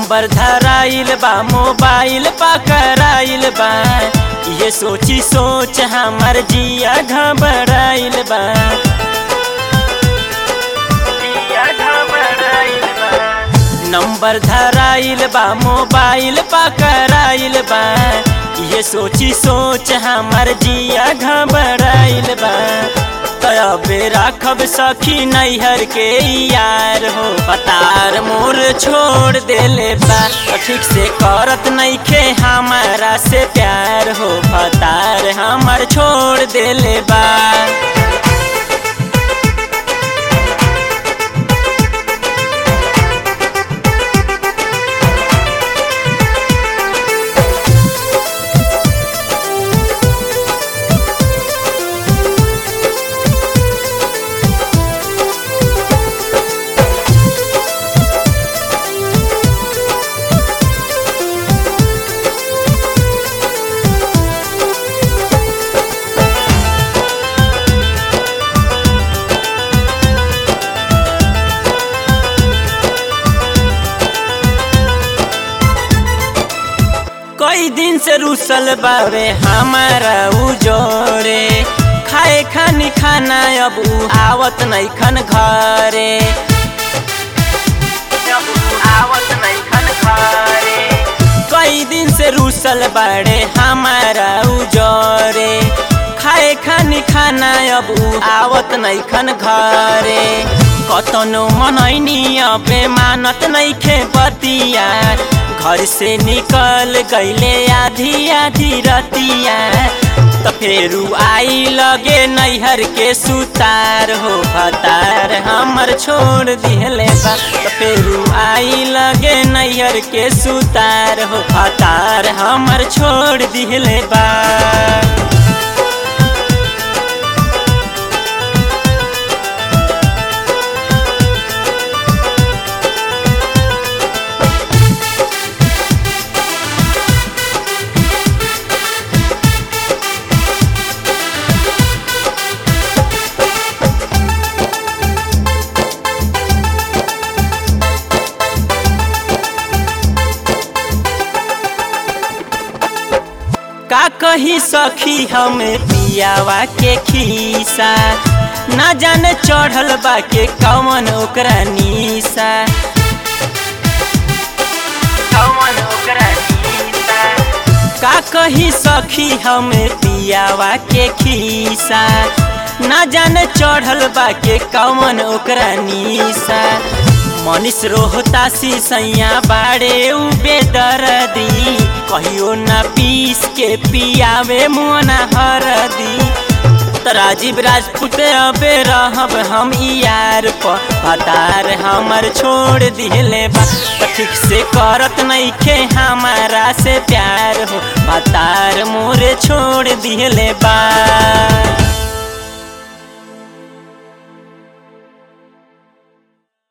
number धराइल बा mobile पकड़ाइल बा ये सोची सोच हमर जिया घबराइल बा जिया घबराइल बा नंबर धराइल बा मोबाइल पकड़ाइल बा ये सोची सोच हमर जिया घबराइल बा तबे राखब सखी नैहर के यार हो पतार मोर छोड़ देले बा ठीक से करत नइखे हमारा से प्यार हो पतार हमर छोड़ देले बा कई दिन से रुसल बावे हमारा उजोरे खाए खानी खाना अब उ आवत नहीं खन घरे अब उ आवत नहीं खन घरे कई दिन से रुसल बाड़े हमारा उजोरे खाए खानी खाना अब उ आवत नहीं खन घरे कतनो मनैनी अबे मानत नहीं खे बतिया घर से निकल गईले आधी आधी रतिया तो फेरू आई लगे नैहर के सुतार हो भतार हमर छोड़ दिहले बा तो फेरू आई लगे नैहर के सुतार हो भतार हमर छोड़ दिहले बा का कही सखी हमें पियावा के खीसा ना जाने चढ़ल बा के कवन ओकरा नीसा कवन ओकरा नीसा का कही सखी हमें पियावा के खीसा ना जाने चढ़ल बा के कवन ओकरा नीसा मनीष रोहतासी सैया बाड़े उ बेदर्दी कहियो ना पीस के पियावे मुना हरदी त राजीव राजपूत अबे रहब हम यार प पतार हमर छोड़ दिले बा त ठीक से करत नइखे हमारा से प्यार हो पतार मोरे छोड़ दिले बा